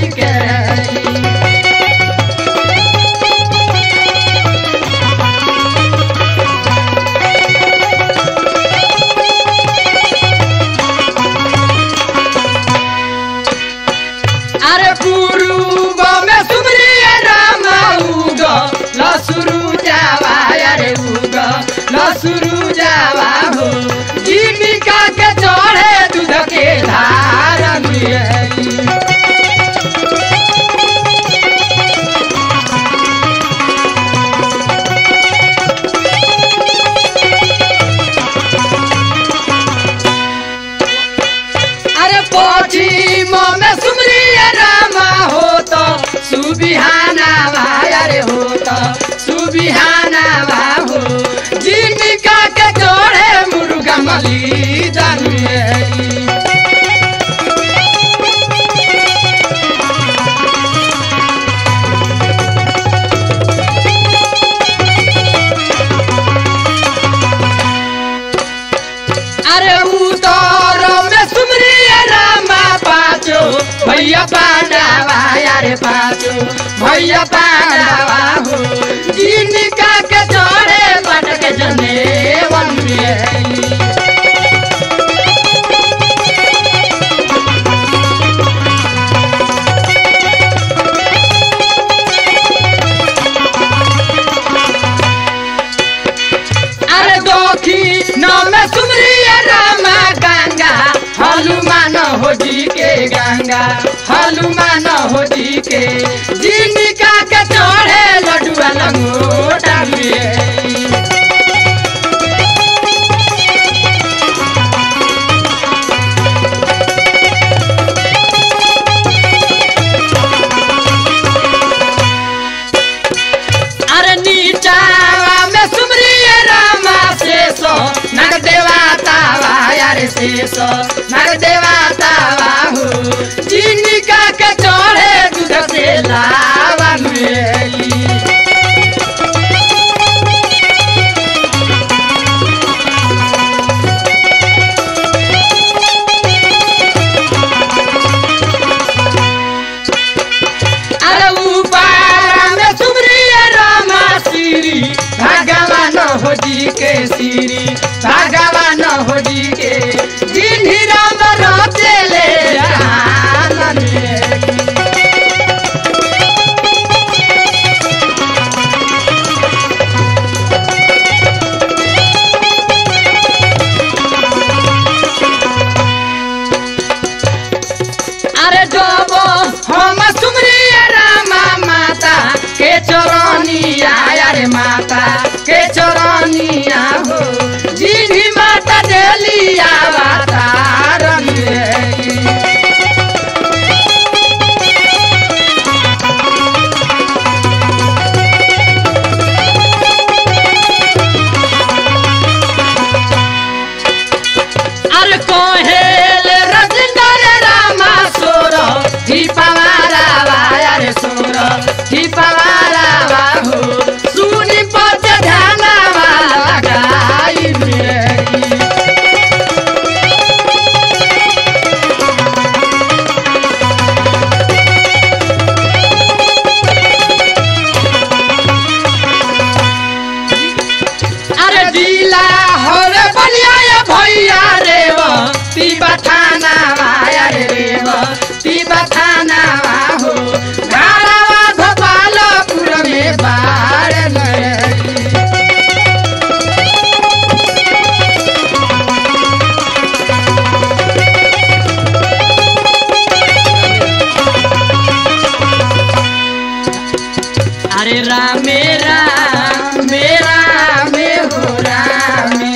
के अरे पूर्व में सुमरिया रामा उग लसुरु जावा अरे उग लसुरु जावा हो जीविका के चढ़े दूध के धार में अरे पश्चिम में सुमरिया रामा हो तो सुबिहाना भाई अरे हो तो सुबिहाना भा हो जीविका के जोड़े मुर्गा मली जानुए अरे उतर में सुमरिया रामा पाचो भैया पांडावा अरे पाचो भैया पांडावा हो जिनका के चढ़े बट के जने वन में अरे दोखी नमे सुमरिया रामा गंगा हनुमान हो जी के गंगा हनुमान हो जी के जिनका के चढ़े लडुआ लंगोटा में अरे नीचावा में सुमरिया रामा शेषो नग देवातावा यार शेषो नग देवातावा हो जिनका के चढ़े दूध से लावा में अरे ऊपर में सुमरिया रामा श्री भगवान हो जी के श्री भगवान हो जी के जिन्ही राम रोते ले आनन में। अरे जब हम सुमरिया रामा माता के चरनिया अरे माता के चरनिया हो जिन्ही माता देलिया वातारन अरे कोहेल रजंदर रामा सोर दीपवारा अरे सोर दीपवारा हो सुनी पच ध्याना वाला गाई मेरी अरे जिला हरे बलिया या भैया रेव तीबा थाना वाया रे रेव तीबा थाना हो गाड़ावा गोपालपुर में बाड़ लगी अरे रामे राम मेरा में हो रामे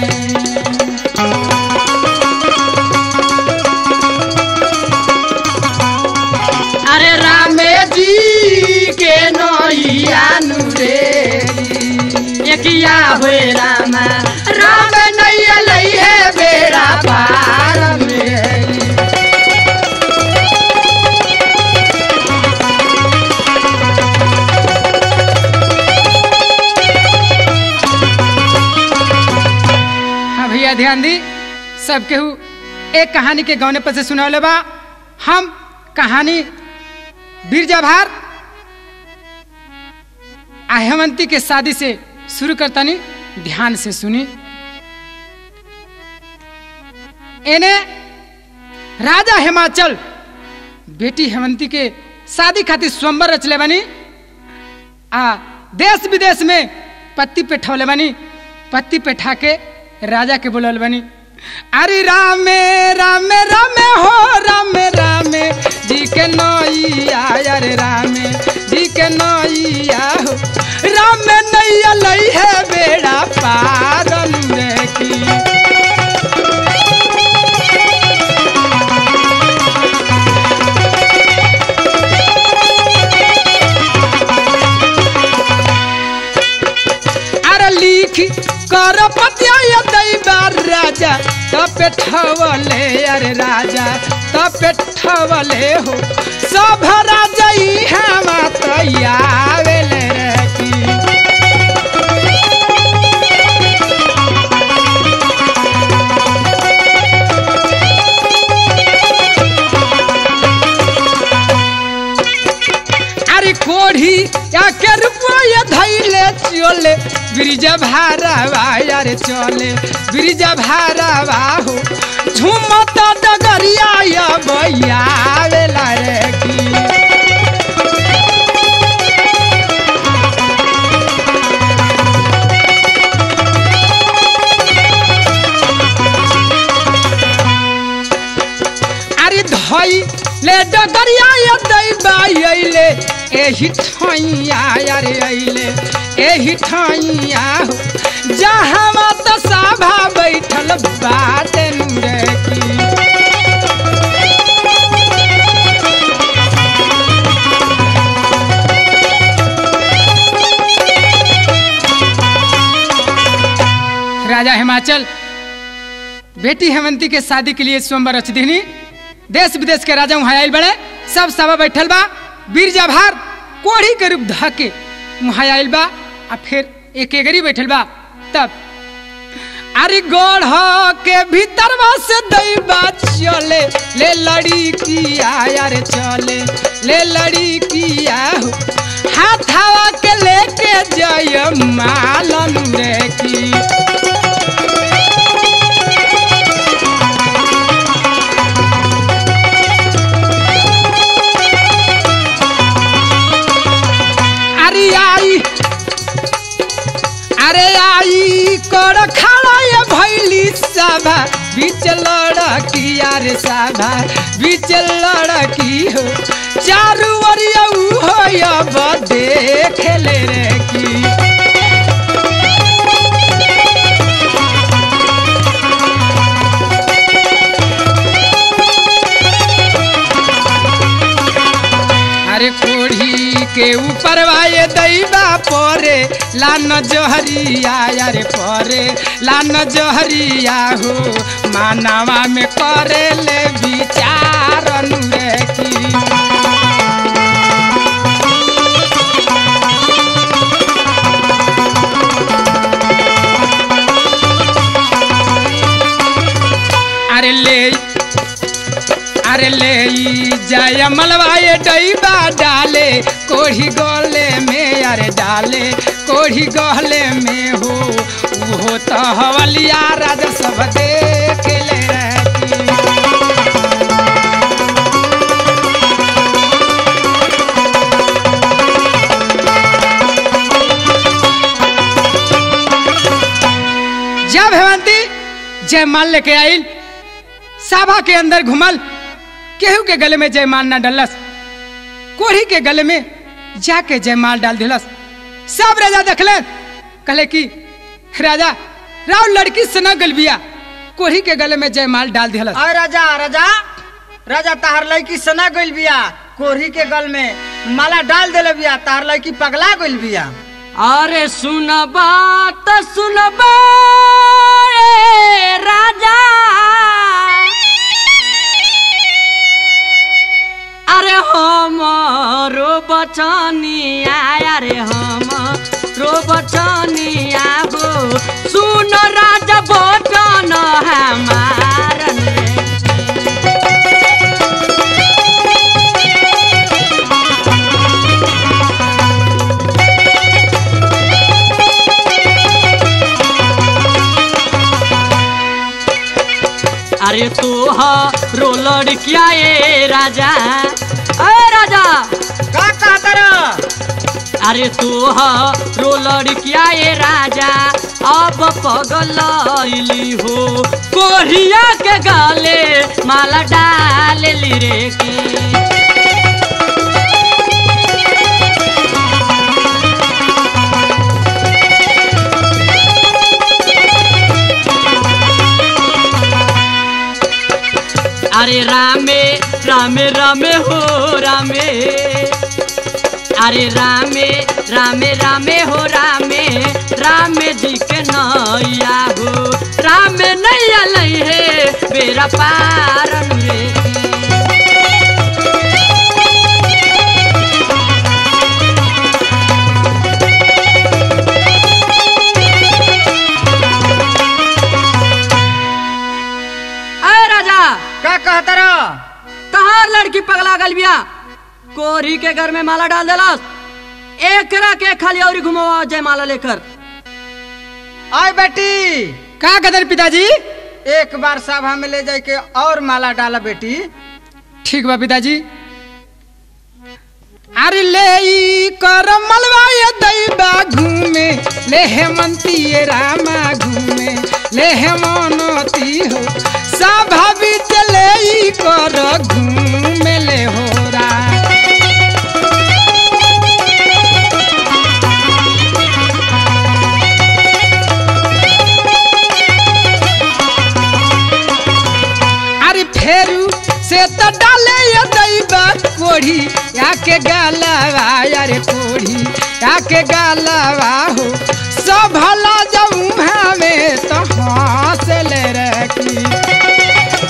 अरे रामे जी के नैया नुरे एकिया हुए रामा राम नैया लई है बेड़ा पार में हाँ भैया ध्यान दी सब केहू एक कहानी के गौने पर से सुनौले बा हम कहानी बीरजाभार आ हेमंती के शादी से शुरू करतानी ध्यान से सुनी एने राजा हिमाचल बेटी हेमंती के शादी खातिर स्वयंवर रचले बनी आ देश विदेश में पत्ती पे ठौले बनी पत्ती पे ठाके राजा के बोलल बनी अरे रामे रामे रामे हो रामे रामे जी के नैया अरे रामे जी के नैया हो रामे नैया लई है बेड़ा पारन रे की अरे लिखी कर पतिया दैबा राजा तपे ठवले अरे राजा तपे ठवले हो सब राजा ई हम तैयावेले रे की अरे कोढ़ी या के रुपया धैले चले ब्रिज भारावा यार चले ब्रिज भारावा हो झुमता डगरिया या भैया वेला रे की अरे धई ले डगरिया या दैबा अइले एही ठैया अरे अइले एही ठैया हो जहाँ त सभा बैठल बाटे रे की राजा हिमाचल बेटी हेमंती के शादी के लिए स्वयंवर रच दीनी देश विदेश के राजा वहाँ आयल बड़े सब सभा बैठल बा बीरजा भार कोढ़ी के रूप धके वहाँ आयल बा आ फिर एक एगरी बैठल बा तब अरे गढ़ के भीतर से दैबा चले ले लड़ी किया यार चले ले लड़ी किया हो हाथावा के लेके जय मालन रे की अरे आई अरे आई कर खड़ा ये भैली सभा बीच लड़की यार सभा बीच लड़की हो चारू ओरिया ऊ हो अब देख ले रे की अरे कोढ़ी के ऊपर वाये दैबा परे लान जहरिया अरे परे लान जहरिया हो मानवा में करे ले विचार रे की अरे ले अरे ले ई जय मलवाए डैबा डाले कोढ़ी गले में अरे डाले कोढ़ी गले में हो वो तो हवलिया राजा सब देख ले रहती जब हेमंती जयमाल लेके आई सभा के अंदर घुमल केहू के गले में जयमाल ना डलस कोढ़ी के गले में जाके जयमाल डाल दिलस सब राजा देखले कहले कि राजा राव लड़की से न गलबिया कोढ़ी के गले में जयमाल डाल दिलस अरे राजा राजा राजा तार लड़की सना गइल बिया कोढ़ी के गल में माला डाल देले बिया तार लड़की पगला गइल बिया अरे सुनबा त सुनबा ए राजा अरे हमरो बचनिया अरे हमरो बचनिया हो सुन राजा बचन हमार अरे तू रो लड़किया ए राजा अरे राजा का कहता रह अरे तू रो लड़किया ए राजा अब पगलैली हो कोरिया के गाले माला डाल ली रे की अरे रामे रामे रामे हो रामे अरे रामे रामे रामे हो रामे रामे जी के नैया हो रामे नैया लई है बेरा पार रे अरे राजा का कहता रह तहार लड़की पगला गल बिया कोरी के घर में माला डाल देलस एकरा के खाली और घुमावा जय माला लेकर आय बेटी का कदर पिताजी एक बार सभा में ले जाए के और माला डाला बेटी ठीक बा पिताजी अरे ले ई कर मलवा ये दैबा घूमे ले हेमंती ये रामा घूमे ले हेमनती हो सभा बीच ले ई कर घूमे ले हो रा अरे फेरू से तो डाले ये दैबा कोढ़ी याके गालावा अरे कोढ़ी याके गालावा हो सब भला जाऊं हमें तो हंस ले रखी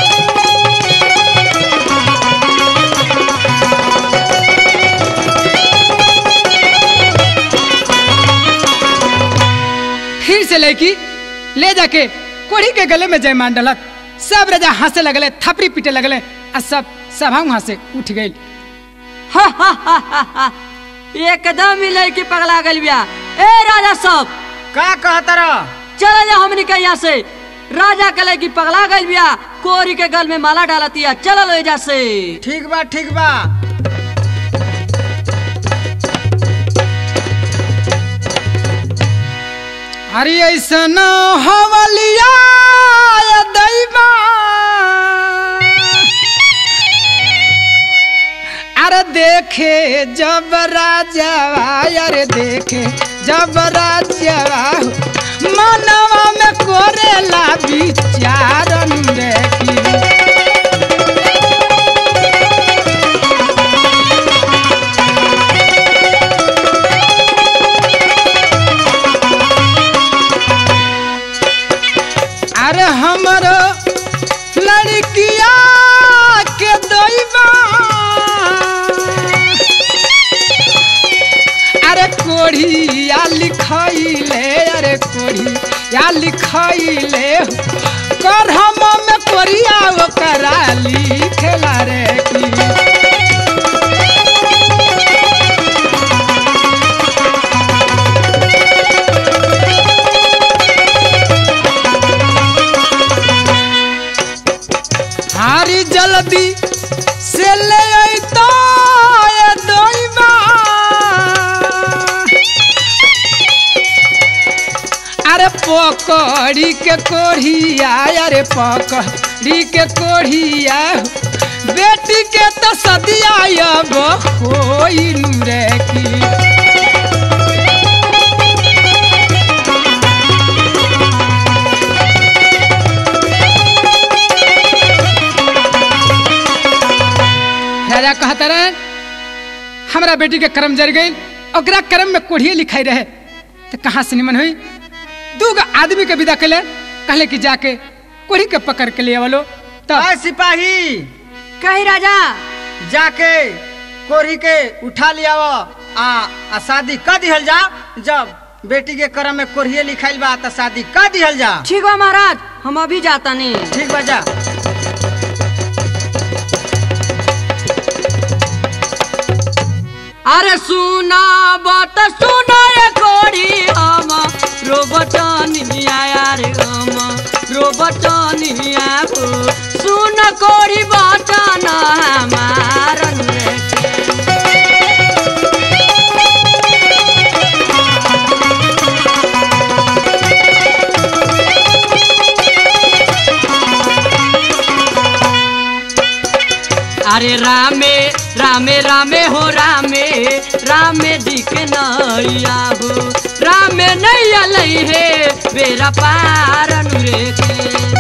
फिर से लेकी ले जाके कोढ़ी के गले में जयमान डलत सब राजा हंसे लगले थपरी पीटे लगले आ सब सभा वहां से उठ गई एकदम ही लड़की पगला गल बिया ए राजा सब का कहता रह चला जा हमनी के यहाँ से राजा के लड़की पगला गल बिया कोरी के गल में माला डालतिया चला लो एजा से ठीक बा ठीक बा अरे ऐसन हवलिया दैबा अरे देखे जब राजा अरे देखे जब राजा मनवा में कोरेला विचारन देखी अरे हमरो लड़किया के दैबा अरे कोढ़िया लिखैले अरे कोढ़िया लिखैले कर हम में कोरिया ओकरा लिखेला रे की हारी जल्दी से ले अइतो ए दोइबा अरे पकड़ी के कोढ़िया अरे पकड़ी के कोढ़िया बेटी के तो सदिया अब होई रे की राजा कहता रहे हमरा बेटी के कर्म जर गई ओकरा कर्म में कोढ़िए लिखाई रहे तो कहाँ से निमन हुई दू गो आदमी के विदा कैले कहले कि जाके कोढ़ी के पकड़ के ले आवलो तब आय सिपाही कही राजा जाके कोरी के उठा लिया आ, आ शादी कर दिहल जा जब बेटी के करम में कोरिये लिखाइल बा त शादी कर दिहल जा ठीक बा महाराज हम अभी जाता नहीं ठीक बा जा अरे सुना बत सुना ये कोड़ी हम रोबटनिया रे हम रो बटनिया हो सुन कोरी बटन हमार रे अरे रामे रामे रामे हो रामे रामे जी के नैया हो रामे नैया लई है बेरा पार रे के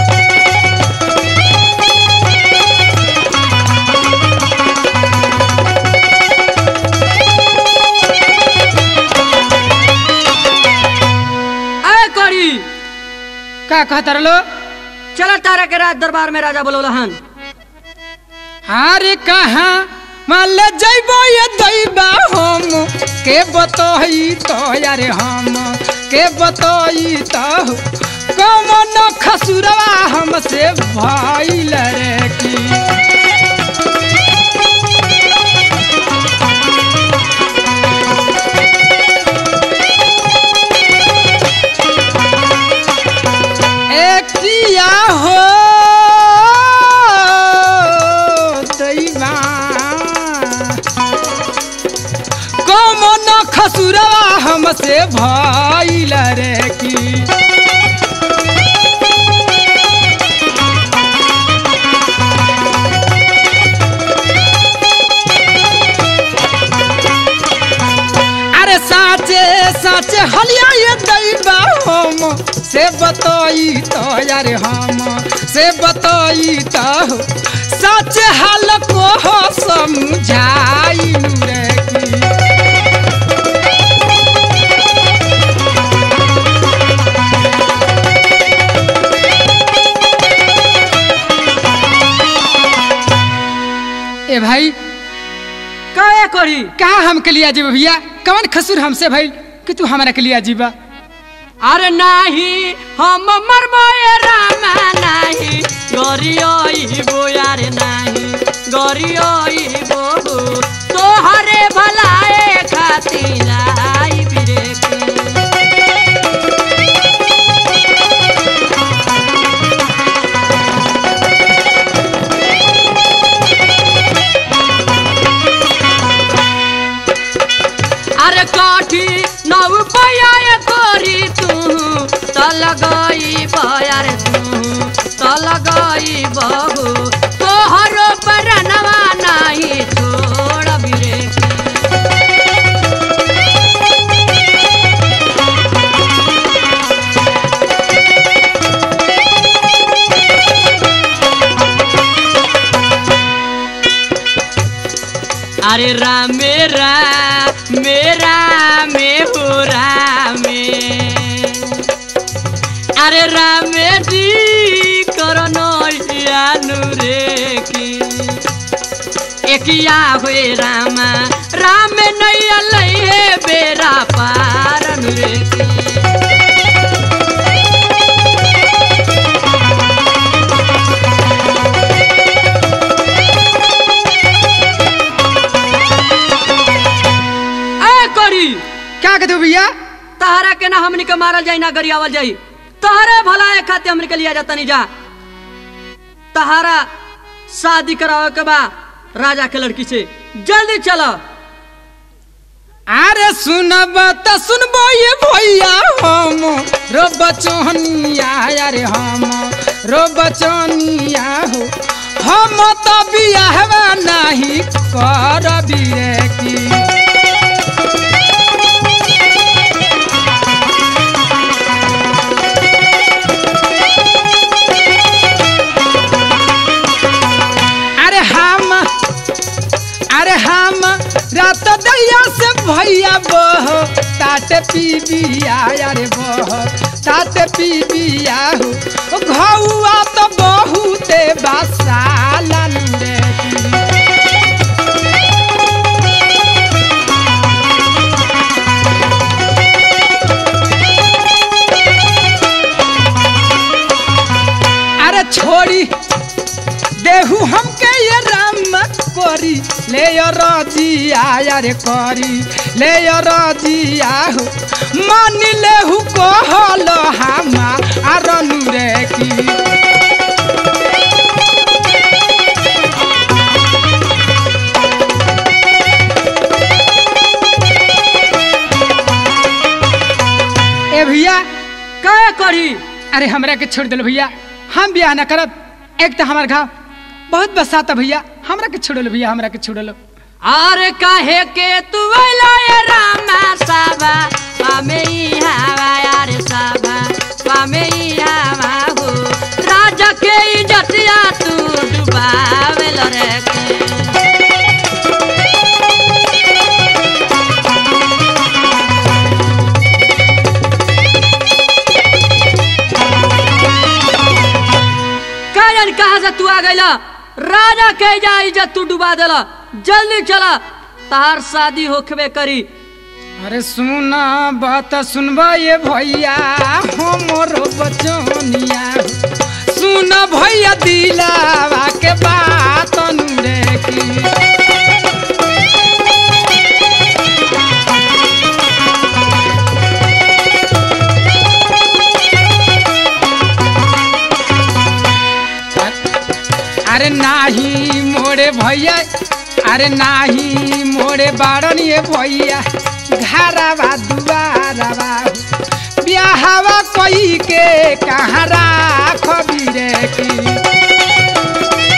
अय करी का कहता रलो चला तारा के राज दरबार में राजा बोलो हन अरे कहाँ मान ले जइबो ये दैबा हम के बतई तो यारे हम के बतई तो कमन खसुरवा हमसे भइल रे की किया हो दैवा कमन खसुरवा हमसे भइल रे की अरे साचे साचे हलिया ये दैबा हम से बतई तो यार हम से बतई तो साचे हाल को हो समझाई रे की ए भाई कहे करी का हम के लिया जीवा भैया कौन खसुर हमसे भाई कि तू हमारा के लिया जीवा अरे नाही हम मरमोए रामा नाही गरियोई बो यारे नाही गरियोई बो तोहरे भलाए खातिर आई बिरे के अरे काठी नव पया तोरी तू तल गई बयार तू तल गई बहू तोहरो परनवा नहीं छोड़ बिरे अरे रामे रा मेरा में हो रामे अरे रामे जी करनो यानु रे की एकिया हुए रामा राम नैया लई है बेरा पारन रे की ए करी क्या कहते हो भैया तहरा के ना हमनी के मारल जाई ना गरियावल जाई तहरे भला एक खाते हमनी के लिया जाता नहीं जा तहारा शादी करावे के बा राजा के लड़की से जल्दी चलो अरे सुनब त सुनबो ये भैया हम रो बचनिया अरे हम रो बचनिया हो हम तो बियाहवा नहीं करबी रे की अरे हम अरे हम रात दैया से भैया बह तात पी बिया अरे बह तात पी बिया हो घौआ तो बहुते बसालन रे की। अरे छोड़ी देहू हमके ये राम कोरी ले यो रजिया यार करी ले रजिया हो मान ले हु कहल हामा आरनु रे की ए भैया का करी अरे हमरा के छोड़ दिल भैया हम बियाह न करब एक तो हमार घाव बहुत बसाता भैया हमरा के छोड़ लो भैया हमरा के छोड़ लो अरे काहे के तू अइला ये रामा साबा पामे ई हवा यार साबा पामे ई हवा हो राजा के इज्जतिया तू डुबावेल रे के कारण कहाँ से तू आ गइला राजा के जा इज्जत तू डुबा देला जल्दी चला तार शादी होखबे करी अरे सुन बात सुनब ये भैया हमरो बचनिया सुन भैया दिलावा के बात रे की अरे नाही मोरे भैया अरे नाही मोरे बाड़न ये भैया घरवा दुआरवा ब्याहवा कोई के कहाँ राखबी रे की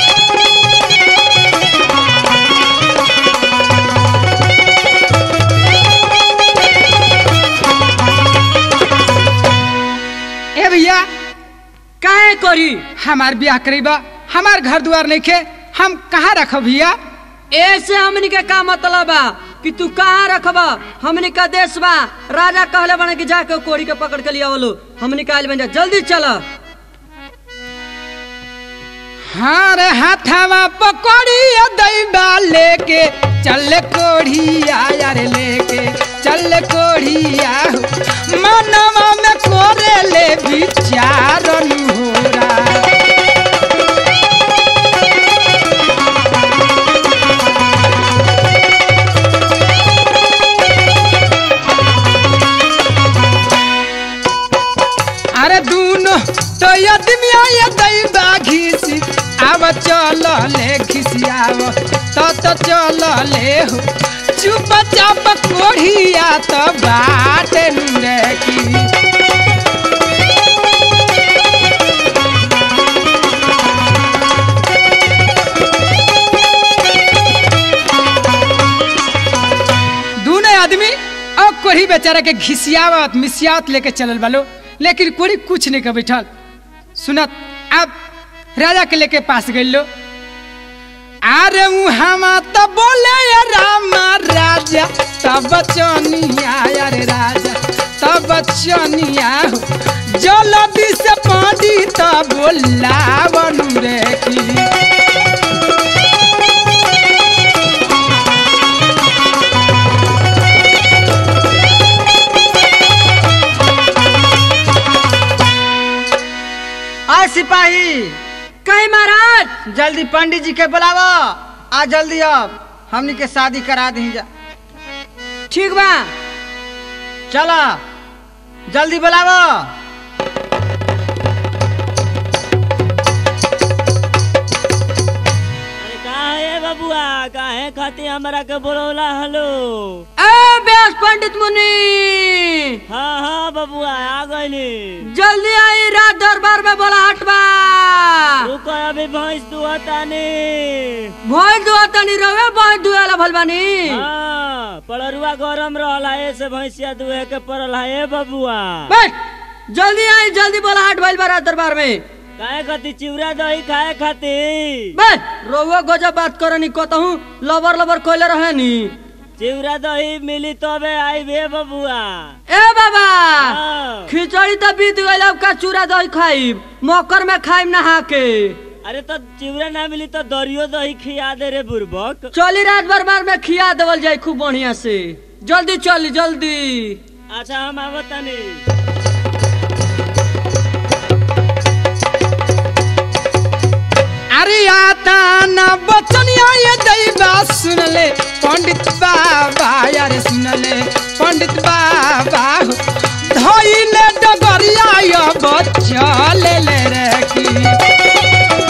ए भैया काहे करी हमार ब्याह करीबा हमार घर दुआर नहीं खे हम कहाँ रखब भैया ऐसे हमनी के का मतलब बा कि तू कहाँ रखबा हमनी का देश बा राजा कहले बने कि जाके कोड़ी के पकड़ के लिया बोलो हमनी का आइल बन जा जल्दी चल हाँ रे हाथावा पकड़ी दैबा लेके चल कोढ़िया यार लेके चल कोढ़िया हो मनवा में कोरे ले विचारन होरा अरे दूनो तो यदमिया ये दैबा घिसी अब चल ले घिसियाव तो तो चल ले हो चुप चाप कोढ़िया तो बाट रे की दूनो आदमी और कोढ़ी बेचारा के घिसियावत मिसियावत लेके चलल बालो लेकिन कोढ़ी कुछ नहीं कर बैठल सुनत अब राजा के लेके पास गई लो अरे मुहामा तो बोले ये रामा राजा तब बचनिया अरे राजा तब बचनिया हो जल्दी से पानी तब बोला बनू रे की आ सिपाही कहीं महाराज जल्दी पंडित जी के बुलावा आ जल्दी अब हमनी के शादी करा दी जा ठीक बा चला जल्दी बुलावा अरे कहाँ है बबुआ काहे खाती हमरा के बोलौला हलो ए व्यास पंडित मुनि हाँ हाँ बबुआ आ गईली जल्दी आई रात दरबार में बोला हटबा रुको अभी भैंस दुहतानी भोज दुआ तनी रवे भोज दुआला भलबानी हाँ पड़रुआ गरम रहला ऐसे भैंसिया दुहे के पड़ल है ए बबुआ बैठ जल्दी आई जल्दी बोला हट भइल बा रात दरबार में काहे खाती चिवड़ा दही खाए खाती बैठ रोवो गजब बात करनी कहतहूँ लबर लबर कोइले रहे नी चिवड़ा दही मिली तबे आई बे बबुआ ए बाबा हाँ। खिचड़ी तो बीत गइल अब का चूड़ा दही खाइब मकर में खाइब नहा के अरे तो चिवड़ा ना मिली तो दरियो दही खिया दे रे बुरबक चली रात दरबार में खिया देवल जाई खूब बढ़िया से जल्दी चली जल्दी अच्छा हम आवतानी अरे आता ना बचनिया ये दैबा सुन ले पंडित बाबा यारे सुनले पंडित बाबा हो धइले डगरिया अब चले ले रे की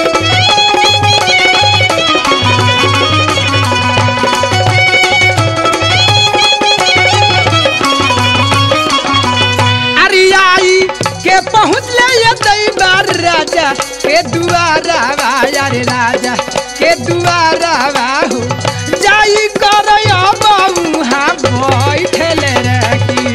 अरियाई के पहुँच ले ये दैबार राजा के दुआरा यारे राजा के दुआरा हो जाई कर बहुहा बैठल रखी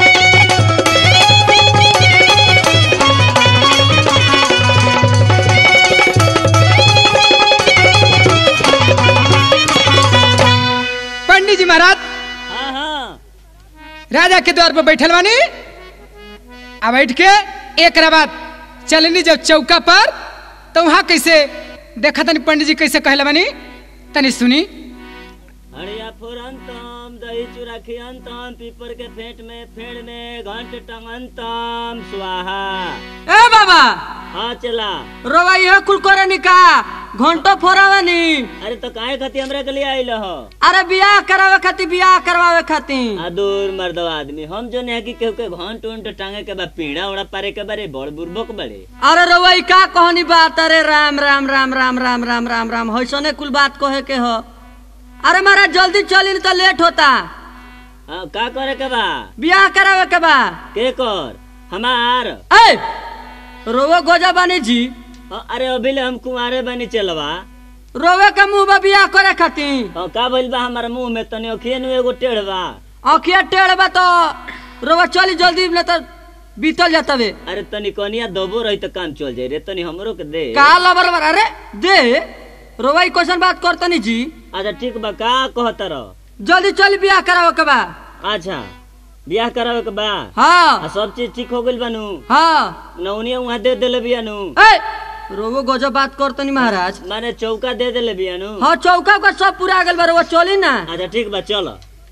पंडित जी महाराज हाँ हाँ राजा के द्वार पर बैठल बानी आ बैठ के एक बाद चलनी जब चौका पर तो वहाँ कैसे देखा तनी पंडित जी कैसे कहले बानी तनी सुनी हड़िया फुरंतम दही चूरा खियंतम पीपर के फेंट में फेड़ में घंट टंगंतम स्वाहा ए बाबा हाँ चला रोवा यह कुल करे निका घंटो फोरावानी अरे तो काहे खाती हमरा के लिए आइल हो अरे बियाह करावे खातिर बियाह करवावे खातिर आ दूर मर्दवा आदमी हम जो नहीं कि केहू के घंट उंट टांगे के बा पीड़ा उड़ा पारे के बारे बड़ बुर्बक बड़े अरे रोवा ई का कहनी बात अरे राम राम राम राम राम राम राम राम होइसने कुल बात कहे के हो अरे महाराज जल्दी चली नहीं तो लेट होता हाँ का करे के बा बियाह करावे के बा के कर हमार ए रोवा गोजा बानी जी हाँ, अरे अभी ले हम कुंवारे बनी चलवा रोवे के मुंह में बियाह करे खातिर हाँ, का भइल बा हमार मुंह में तनी अखिए नु एगो टेढ़ बा अखिया टेढ़ बा तो रोवा चली जल्दी नहीं तो बीतल जातवे अरे तनी कनिया दबो रही तो काम चल जाए रे तनी हमरो के दे का लबर लबर अरे दे रोवा ई क्वेश्चन बात करतनी जी अच्छा ठीक बा का कहत रह जल्दी चली बियाह करावे के बा अच्छा बियाह करावे के बा हाँ आ सब चीज ठीक हो गइल बानू हाँ नौनिया वहाँ दे देले बियानू ए रोवो गजब बात करतनी महाराज माने चौका दे देले बियानू हाँ चौका का सब पूरा गल बा रोवा चली ना अच्छा ठीक बा चल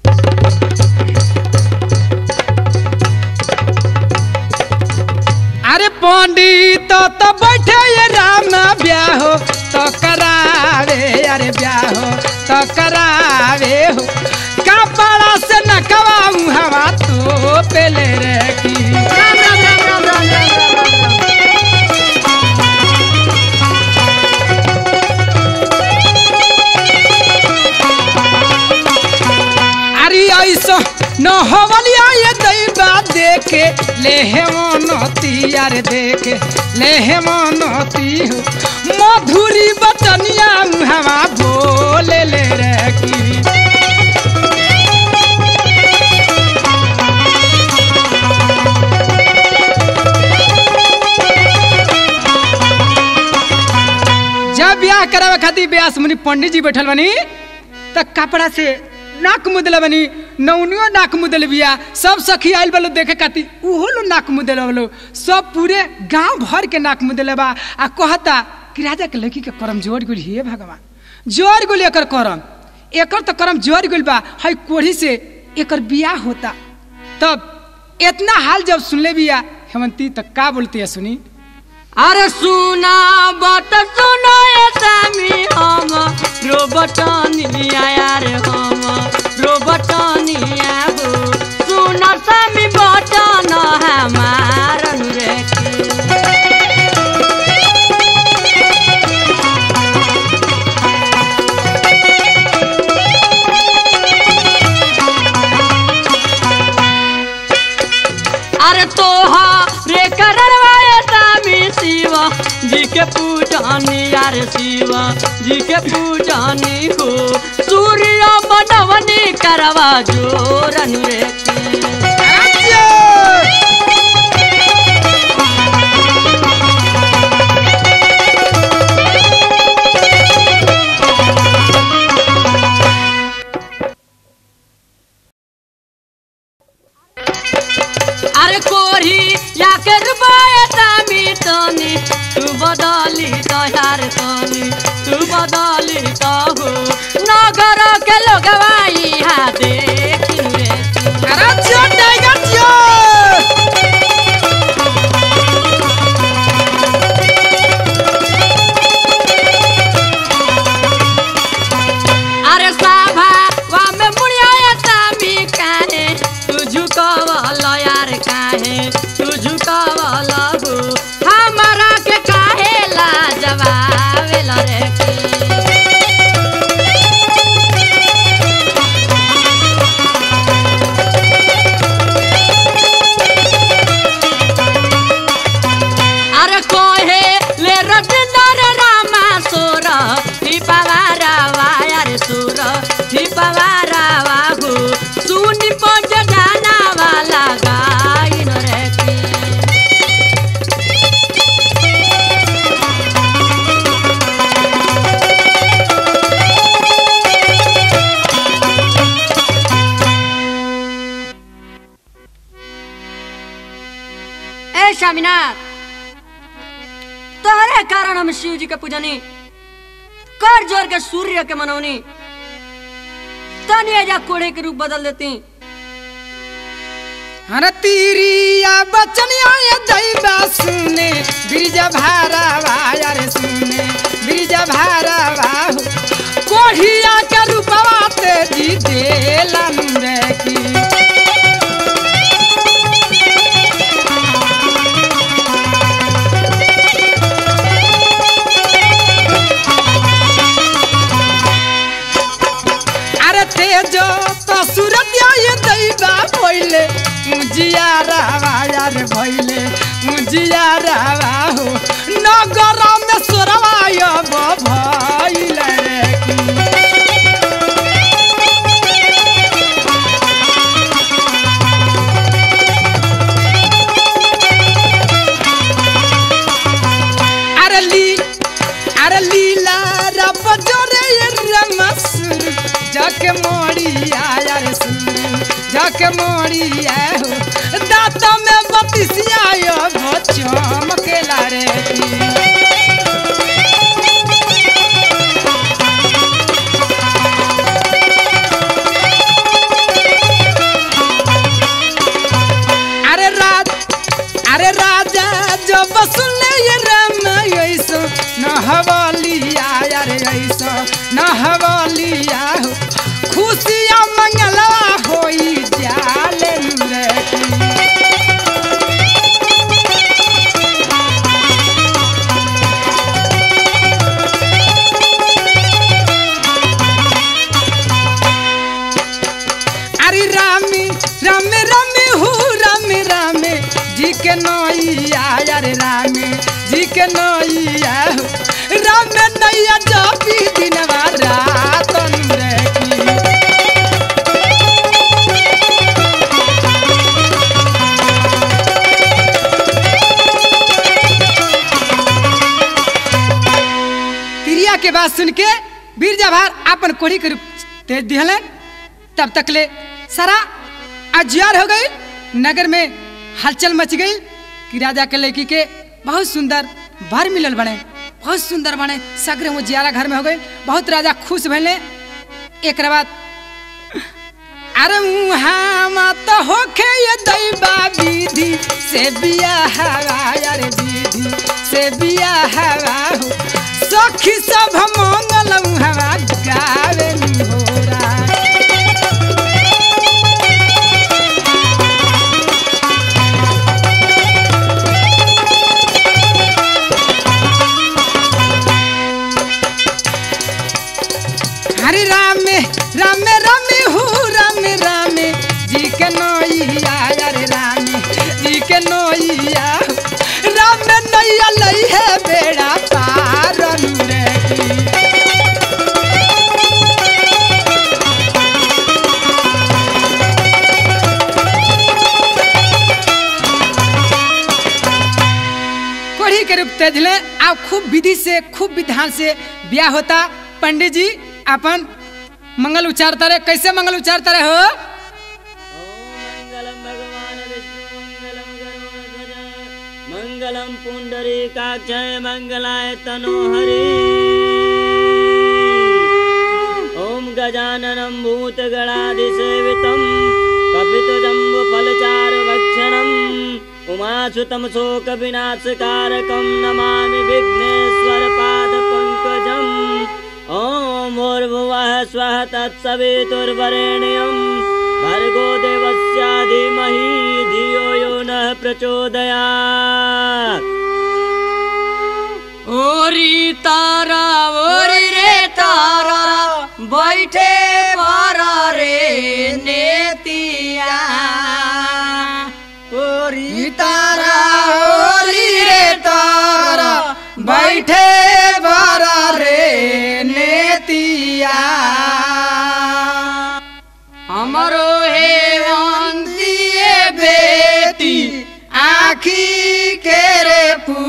अरे पंडित तो बैठे ये राम ब्याह तो करावे अरे ब्याह तो करावे हो कपड़ा से नकवाऊ हवा तो पेले रे की राम राम राम राम राम राम राम राम अरे ऐसा न होवलिया ये दैबा देखे ले हे मनती अरे देखे ले हे मनती हो मधुरी बचनिया हवा बोले ले रे की जब ब्याह करावे खातिर ब्यास मुनि पंडित जी बैठल बनी त कपड़ा से नाक मुदल बनी नौनियो नाक मुदल बिया सब सखी आइल बलो देखे खातिर उहो लो नाक मुदल बलो सब पूरे गांव भर के नाक मुदल बा आ कहता कि राजा के लड़की के करम जोड़ गुल हे भगवान जोड़ गुल एकर करम एकर तो करम जोड़ गुल बा हई कोढ़ी से एकर बियाह होता तब इतना हाल जब सुनले बिया हेमंती तक का बोलती है सुनी अरे सुना बत सुनो ये सामी हम रोबटनिया यार हम रोबटनिया हो सुना सामी बटन हमार रे अरे तोहा रे करवाए सामी शिवा जी के पूजनी यार शिवा जी के पूजनी हो सूर्य बनवनी करवा जोरन रे की। अरे कोरी या के रुपया सामी तनी तू बदली तो यार तनी तू बदली तो हो नगर के लोगवाई हा देखी रे तू। अरे साभा वा झुकावल यार काहे तू झुकावल हो हमारा के काहे लाजवावेल रे की अरे कोहे ले रटनर रामा सोर ठिपवारा वायर सुर ठिपवारा वाहु सुनि पट जाना वाला गाइन रे की ए स्वामीनाथ तोहरे कारण हम शिव जी के पूजनी कर जोर के सूर्य के मनौनी तनी एजा कोड़े के रूप बदल देती हर तीरिया बचनिया ये दैबा सुने बिरजा भारावा यार सुने बिरजा भारावा हो कोढ़िया के रूपवा ते जी देलन रे की अरे तेजो तो सूरत ये दैबा पहिले मुजिया रावा यार भइले मुजिया रावा हो नगर में सोरवा यो भइले रे की अरे ली अरे लीला रब जोरे ये रमसुर जाके मोड़िया यार सुन जाके मोड़िया हो दांत में बतिसिया यो भो चमकेला रे की अरे राज अरे राजा जब सुनले ये राम ऐसो न हवालिया यार ऐसो न हवालिया हो खुशिया मंगलवा होई जाले रे की अरे रामी राम राम हु राम राम जी के नैया अरे राम जी के नैया हो राम नैया जपी दिनवा रात रे की तिरिया के बात सुन के वीर जवाहर अपन कोढ़ी के रूप तेज दिहले तब तक ले सारा अजियार हो गई नगर में हलचल मच गई कि राजा के लड़की के बहुत सुंदर भर मिलल बने बहुत सुंदर बने सगरे वो जियारा घर में हो गई बहुत राजा खुश भैले एक बाद अरे मुहा मत होखे ये दैबा विधि से बिया हवा अरे विधि से बिया हवा हो सखी सब मंगल हवा गावे होरा हरे राम राम राम हु राम राम जी के नैया अरे राम जी के नैया राम नैया लई है बेड़ा पार रे की कोढ़ी के रूप तेजले अब खूब विधि से खूब विधान से ब्याह होता पंडित जी अपन मंगल उच्चारता रहे कैसे मंगल उच्चारता रहे हो मंगलम भगवान विष्णु मंगलम गरुड़ध्वज मंगलम पुंडरीकाक्षय मंगलाय तनोहरि ओम गजाननं भूतगणादिसेवितं कपितजम्बुफलचारुभक्षणम् उमासुतं शोकविनाशकारकं नमामि विघ्नेश्वरपादपङ्कजम् ॐ भूर्भुवः स्वः तत्सवितुर्वरेण्यं भर्गो देवस्य धीमहि प्रचोदयात् ओरी तारा ओरी रे तारा बैठे पर रे नेतिया ओरी तारा ओरी रे तारा बैठे बारा रे नेतिया हमरो हे वंदिए बेटी आखी के रे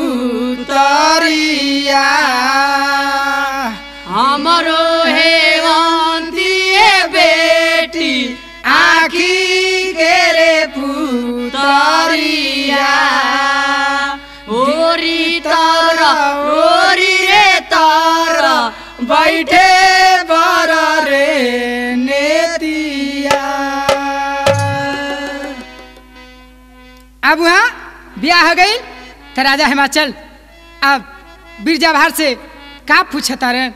पुतरिया हमरो हे वंदिए बेटी आखी के रे पुतरिया ओरी तारा ओरी रे तारा बैठे बर रे नेतिया अब वहाँ ब्याह हो गई तो राजा हिमाचल अब बिरजा भार से का पूछता रे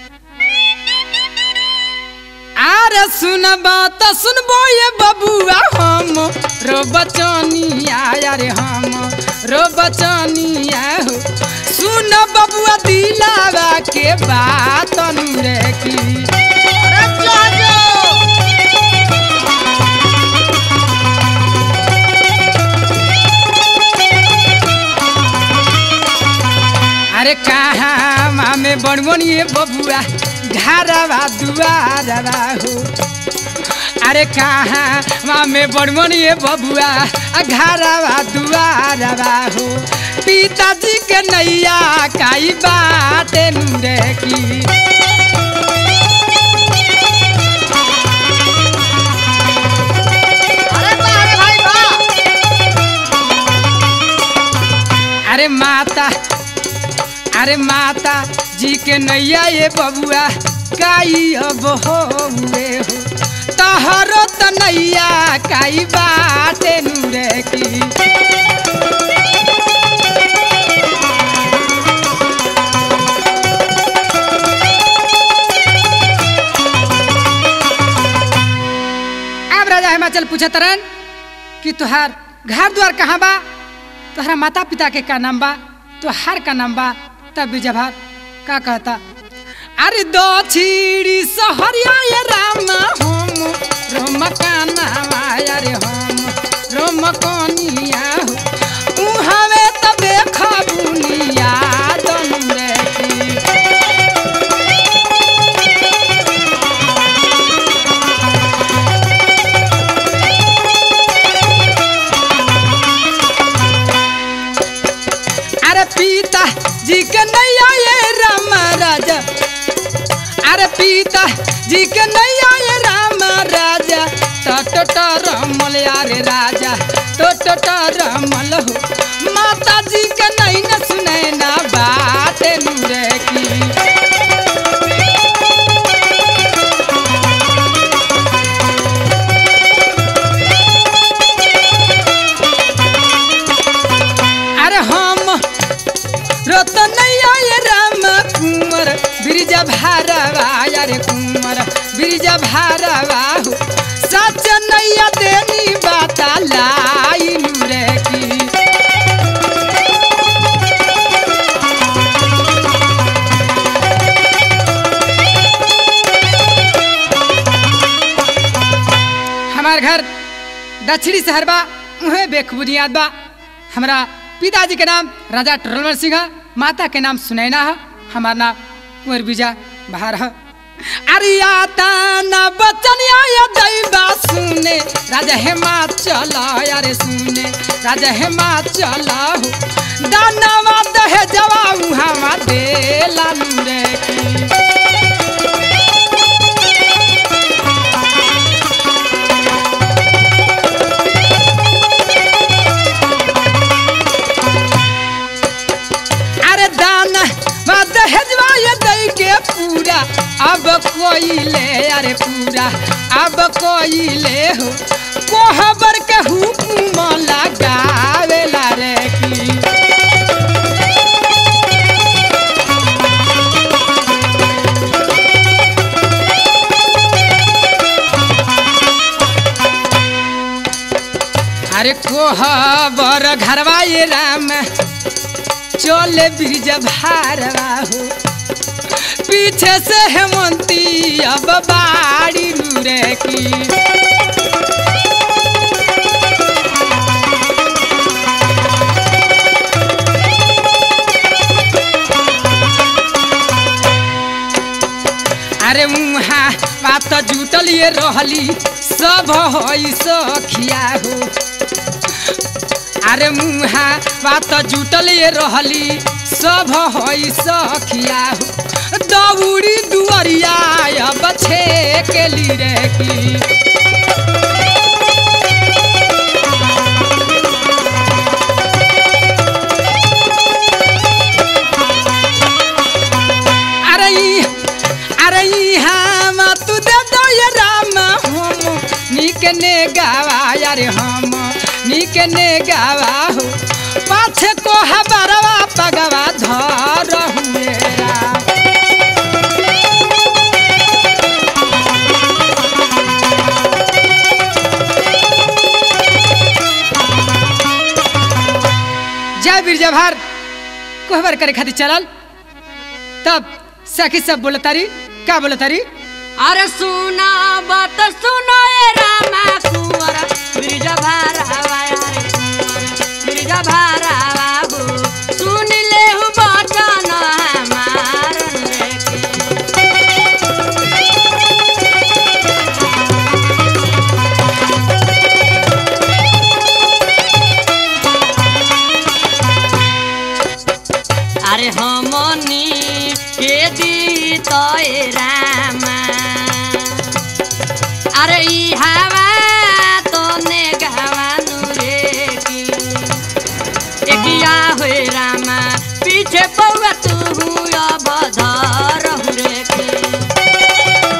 अरे सुनबा तो सुनबो ये बबुआ हम रो बचनिया यारे हम रो बचनिया हो सुन बबुआ दिलावा के बात रे की अरे कहाँ मामे बड़बनिए बबुआ घरवा दुआरवा हो अरे कहाँ मामे बड़बनिए बबुआ घरवा दुआरवा हो पिताजी के नैया काई बाटे नुरे की अरे माता अरे माता जी के नैया ये बबुआ काई अब हो हुए हो तहरो त नैया काई बाटे नुरे की अब राजा हिमाचल पूछा तरन कि तुहार घर द्वार कहाँ बा तुहरा माता पिता के का नाम बा तुहार का नाम बा तब भी जवाब का कहता अरे दो छिड़ी सहरिया ये राम हम रोम का नाम आया रे हम रोम कनिया हो उहावे त देख बुनिया दन रे की अरे पिता जी के नैया ये राम राजा अरे पिता जी के नैया ये राम राजा टट रमल यारे राजा टट रमल हो माता जी के नहीं न सुने ना बात नुरे की अरे हम रतनैया ये राम कुंवर बिरजा भारवा यारे कुंवर बिरजा भारवा हो सच नैया देनी बाता लाई नुरे की हमार घर दक्षिणी शहर बा उहे बेखबुनियाद बा हमारा पिताजी के नाम राजा टरलवर सिंह है माता के नाम सुनैना है हमारा नाम कुंवर बीजा बहार है अरे आता ना बचन आया दैबा सुने राजा हिमाचल अरे सुने राजा हिमाचल हो दानवा दहे जवा उहावा देला नुरे की अरे दाना मत हेजवा ये दई के पूरा अब कोई ले अरे पूरा अब कोई ले हो कोहबर के हुकुम लगावेला रे की अरे कोहबर घरवा ये राम चले ब्रिज भारवा हो पीछे से हेमंती अब बाड़ी रे की अरे मुहा बात जुटल ये रहली सब होई सखिया हो अरे मुहा बात जुटल ये रहली सब होई सखिया हो दौड़ी दुआरिया अब छेकेली रे की अरे ई अरे ई हम तू दे दो ये राम हम नीक ने गावा यार हम नीक ने गावा हो पाछे को हबरवा पगवा धर हुए राम जय वीर जवाहर कोहबर करे खातिर चलल तब सखी सब बोलतारी का बोलतारी अरे सुना बात सुनो ए रामा कुंवर ब्रिज भारावा रे ब्रिज भारावा हो सुन ले हु बचन हमार रे की अरे हमनी के दी तो ए रामा अरे ई हवा तो ने गवानु रे की एकिया होए रामा पीछे पौवा तू अब धर रे की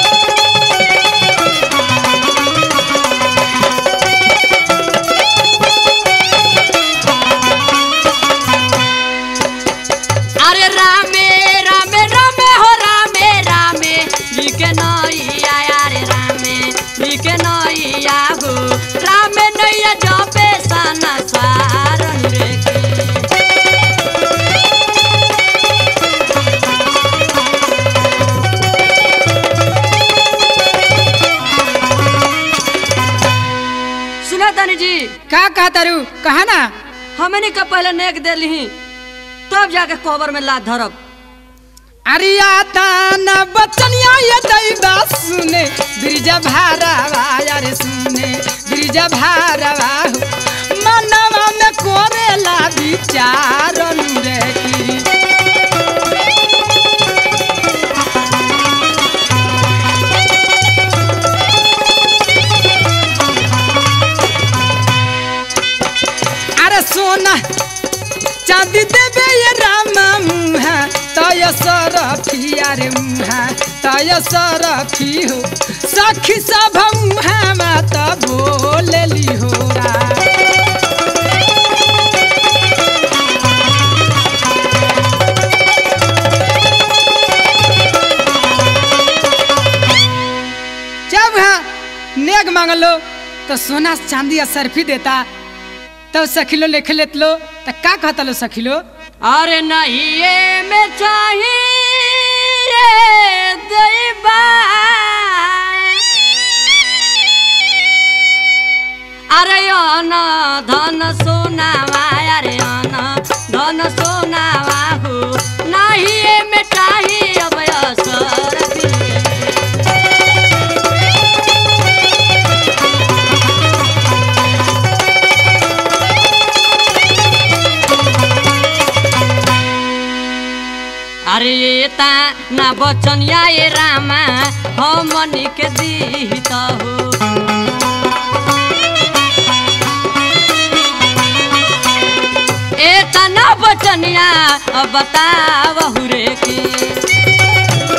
अरे रामे रामे रामे हो रामे रामे लिखे नैया अरे रामे लिखे नैया हो रामे नैया जपे सना सारन रे की सुना तानी जी का कहा तारू कहा ना हमने का पहले नेक दे ली तब जाके कोबर में लात धरब अरिया ताना बचनिया ये दैबा सुने ब्रिजा भारावा यार सुने ब्रिजा भारावा हो मनवा में कोरेला विचारन रे की अरे सोना चांदी देवे ये रामा मुहा तय सरफी अरे मुहा तय सरफी हो सखी सब मुहा माता बोलेली हो रा जब हाँ नेग मांगलो तो सोना चांदी या सरफी देता तो सखिलो लिख लेत लो तो का कहता लो सखिलो अरे नहीं ये में चाहिए दैबा अरे अन धन सोनावा अरे अन धन सोनावा हो नहीं ये में चाहिए अब असर अरे ये ता ना बचनिया ये रामा हमनी के दीत हो ए ता ना बचनिया अब बतावहु रे की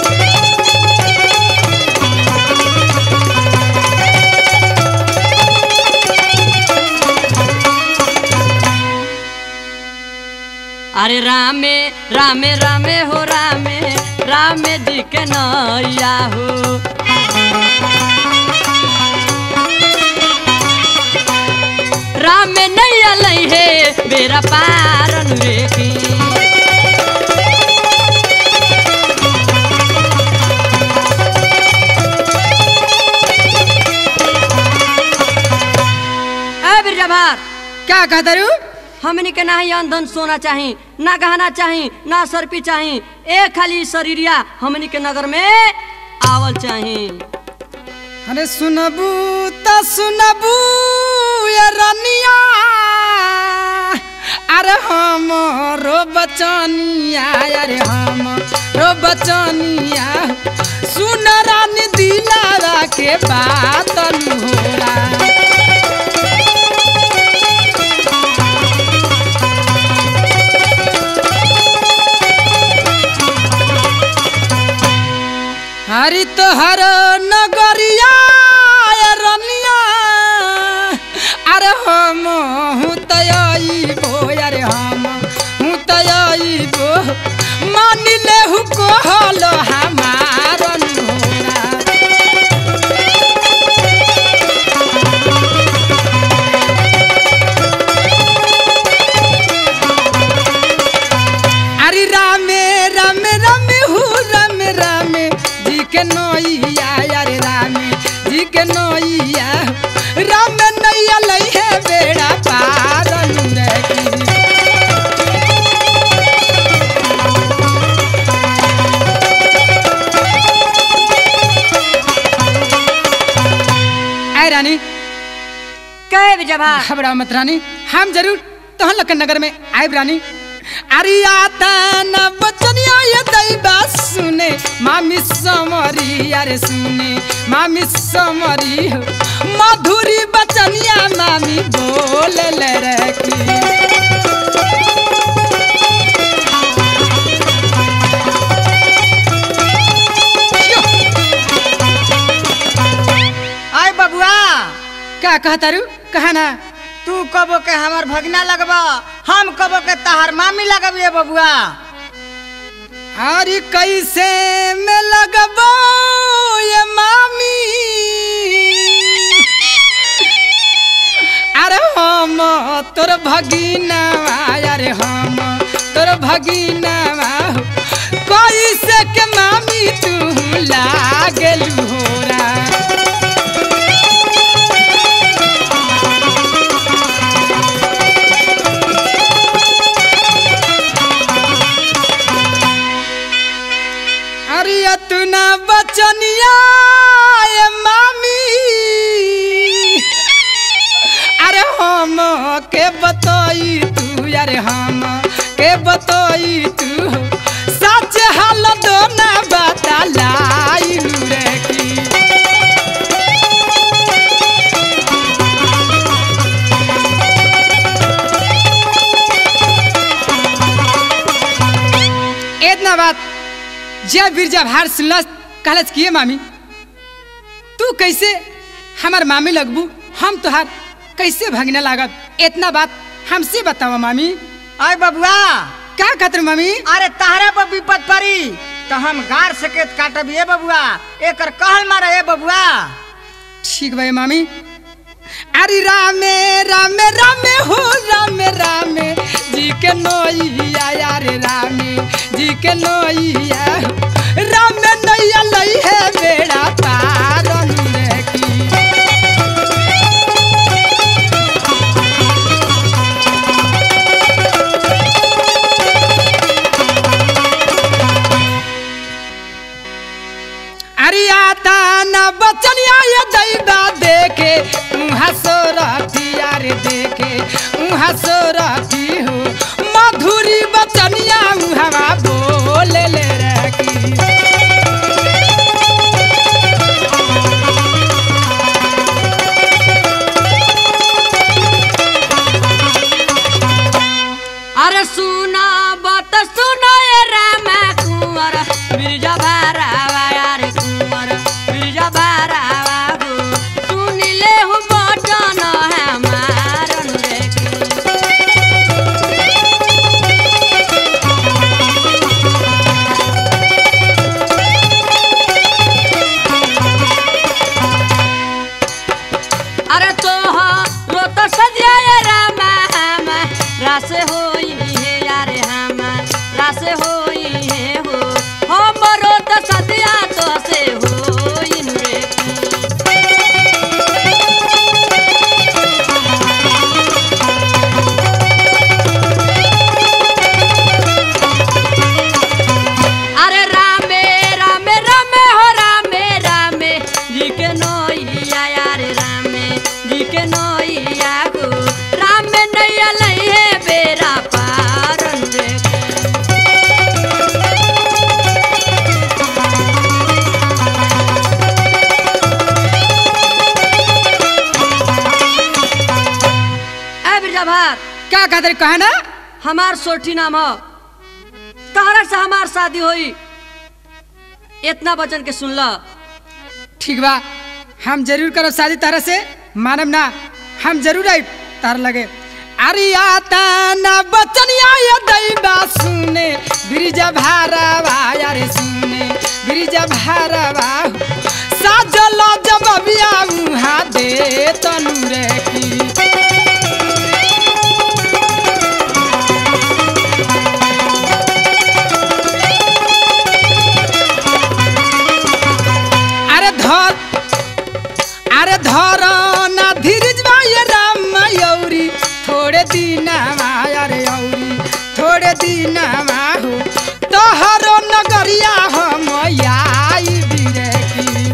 अरे रामे रामे रामे हो रामे रामे जी के नैया हो राम में नैया लई है बेरा पारन रेखी ए बिरजा भार क्या कहता रू हमनी के ना ही अंधन सोना चाही ना गहना चाही ना सरपी चाही एक खाली शरीरिया हमनी के नगर में आवल चाही अरे सुनबू त सुनबू ये रनिया अरे हम रो बचनिया अरे हम रो बचनिया सुन रानी दिलारा के बात होला हरि तोहर नगरिया ये रनिया अरे हम हूँ तयबो अरे हम हूँ तयबो मान ले हु कहल हमार नोरा अरे रामे रामे रामे हु रामे रामे जी के नैया अरे रामे जी के नैया राम नैया लई है बेड़ा पार अनुरगी आय रानी कहे बिरजा भार घबराओ मत रानी हम जरूर तहन लखन नगर में आयब रानी अरे आता न बचनिया ये दैबा सुने मामी समरी अरे सुने मामी समरी हो मधुरी बचनिया मामी बोल ले रखी आय बबुआ क्या कहता रू कहा ना तू कबो के हमर भगना लगबा हम कबो के तहार मामी लगबिए बबुआ अरे कैसे में लगबो ये मामी अरे हम तोर भगीना अरे हम तोर भगीना कैसे के मामी तू लागल होरा अरे अतना बचनिया ये मामी अरे हम के बतई तू अरे हम के बतई तू सच हाल दो ना बता लाइलू रे की इतना बात जब बिरजा भार सुनलस कहलस किए मामी तू कैसे हमार मामी लगबू हम तोहार कैसे भगने लागत इतना बात हमसे बताओ मामी आय बबुआ क्या खातिर मामी अरे तहरा पर विपद पड़ी तो हम गार सकेत काटब ये बबुआ एकर कहल मारा ए बबुआ ठीक भाई मामी अरे रामे रामे रामे हो रामे रामे जी के नैया यारे रामे जी के नैया रामे नैया लई है बेड़ा पार रे की अरे आता न बचनिया ये दैबा देखे हंसो रखी अरे देखे हंसो रखी हो मधुरी बचनिया हवा बोल ले रखी अरे सुना बत सुनो ये रामा कुंवर बिरजा भारावा यारे कुंवर बिरजा भारावा गो सुनिले हु बटन हमारन रेखी अरे तो रो तो सजिया ये रासे होई है यारे हमार रासे होई है हो हमरो तो सदिया तो से होई रे अरे रामे रामे रामे हो रामे रामे जी के नोइया यारे रामे जी के नोइया को रामे नैया लइहे बेरा पारन रे ए बिरजा भार क्या कहते कहे ना हमार सोठी नाम हो तहरा से हमार शादी होई इतना वचन के सुन ल ठीक बा हम जरूर करब शादी तारा से मानब ना हम जरूर आई तार लगे अरे आता ना बचनिया ये दैबा सुने ब्रिजा भारवा यारे सुने ब्रिजा भारवा साजल जब बिया उहा दे तनु रे की अरे धर अरे धर ना धीरज ये राम यौरी थोड़े दिन अरे यौरी थोड़े दिन हो तोहरो नगरिया हम आई बिरे की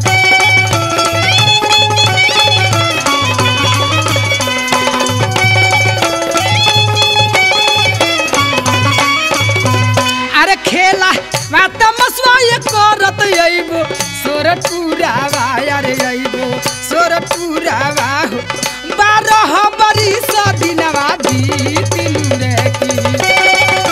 अरे खेला बात मसवा ये करत अइबो सोर पुरावा अरे अइबो सोर पुरावा हो बारह बरिस दिनवा बीतिन रे की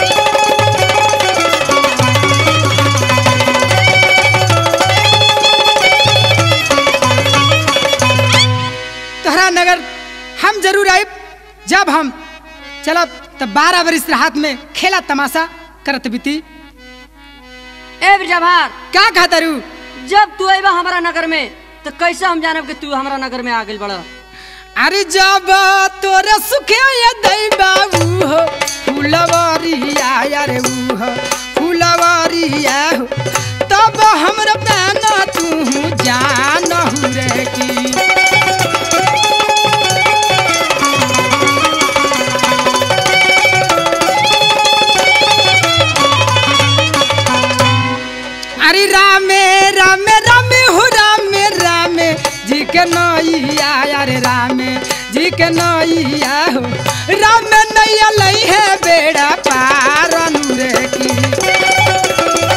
तोहरा नगर हम जरूर आइब जब हम चलब तब बारह बरिस हाथ में खेला तमाशा करत बीती ए बिरजा भार क्या कहता रू जब तू अइबा हमारा नगर में तो कैसे हम जानब कि तू हमारा नगर में आ गइल बड़ा अरे जब तोरे सुखे ये दई बाबू हो फुलवरिया यारे ऊ हो फुलवरिया हो तब हमरा दाना तू जान रे की अरे रामे रामे रामे हो रामे रामे जी के नैया अरे रामे जी के नैया हो रामे नैया लई है बेड़ा पार रे की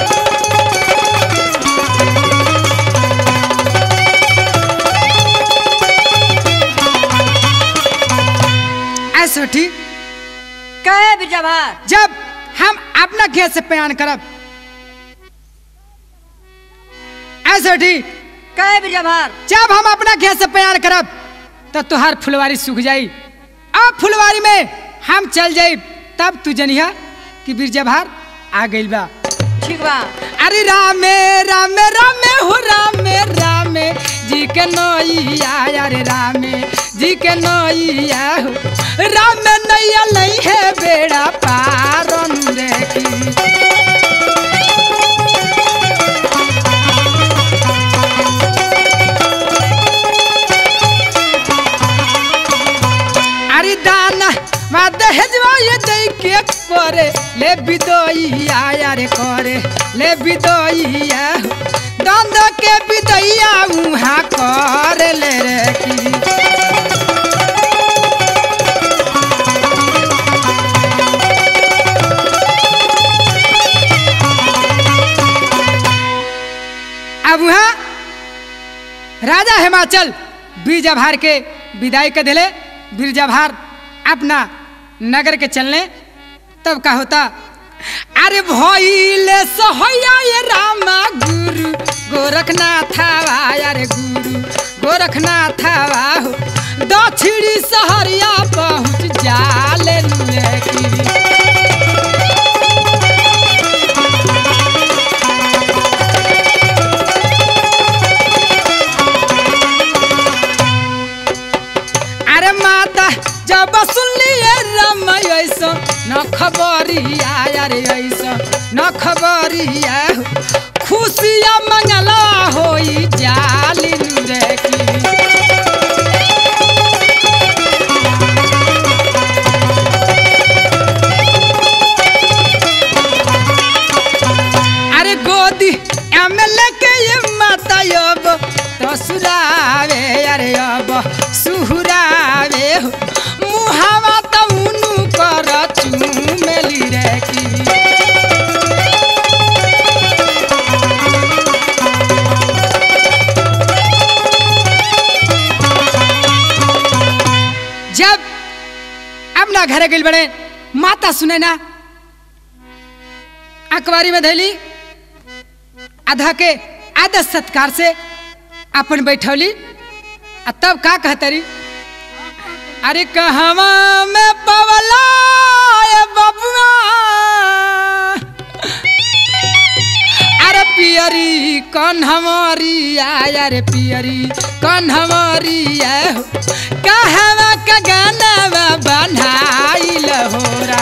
ऐसा ठीक कहे बिरजा भार जब हम अपना खेत से बयान करब ऐसा ठीक कहे बिरजा भार जब हम अपना खेत से बयान करब तो तुहार फुलवारी सूख जाई अब फुलवारी में हम चल जाई तब तू जनिया कि बिरजा भार आ गइल बा ठीक बा अरे रामे रामे रामे हो रामे रामे जी के नैया अरे रामे जी के नैया हो रामे नैया नहीं है बेड़ा पार रे की अरे दाना मा दहेजवा ये दे के करे ले बिदइया यारे करे ले बिदइया दंद के बिदइया उहा करे ले रे की अब वहाँ राजा हिमाचल बीरजाभार के विदाई के दिले बीरजाभार अपना नगर के चलने तब का होता अरे भइले सहैया ये रामा गुरु गोरखनाथ अरे गुरु गोरखनाथ हो दक्षिणी सहरिया पहुँच जाले नुए की अरे माता जब सुनलिए राम ऐसा न खबरिया अरे ऐसा न खबरिया खुशिया मंगला होई जालिन रे की अरे गोदी एमएलए के ये माता अब तो सुरावे अरे अब सुहुरावे हो। मुहावा तो उनु कर चूमेली रे की जब अपना घरे गई बड़े माता सुने ना अखबारी में धैली आधा के आदर सत्कार से अपन बैठौली आ तब का कहतरी अरे कहवा में पवला ए बबुआ अरे पियरी कौन हमारी आया रे पियरी कौन हमारी है कहवा का गाना बनाई लहोरा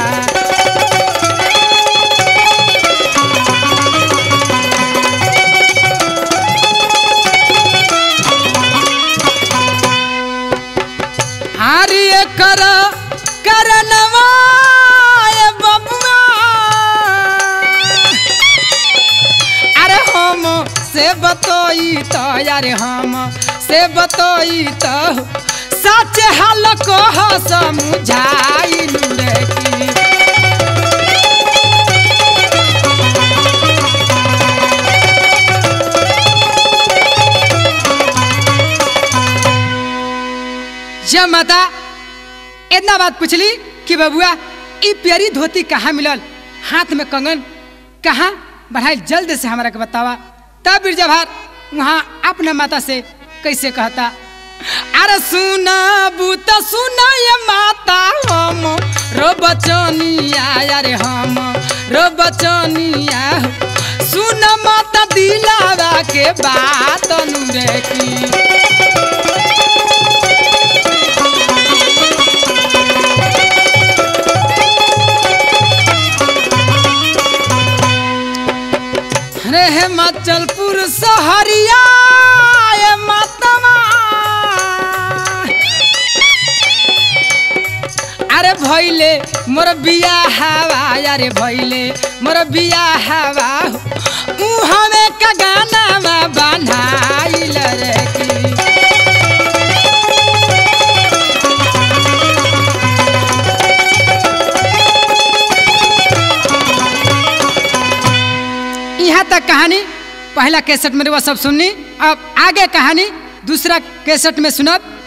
हारिए कर करनवा ए बबुआ अरे हम से बतोई तो यार हम से बतोई तो सच हाल कह समझाई रे की जब माता इतना बात पूछली कि बबुआ ई प्यारी धोती कहाँ मिलल हाथ में कंगन कहाँ बढ़ाई जल्द से हमारा के बतावा तब बिरजाभार वहाँ अपना माता से कैसे कहता अरे सुना बूता सुना ये माता हम रो बचनिया अरे हम रो बचनिया सुन माता दिलावा के बात अनुरे की रे हिमाचलपुर सहरिया ये मातवा अरे भैले मोर बिया हवा अरे भैले मोर बिया हवा ऊ हमें का गाना में बनाइल रे की यहाँ तक कहानी पहला कैसेट में वो सब सुननी अब आगे कहानी दूसरा कैसेट में सुनब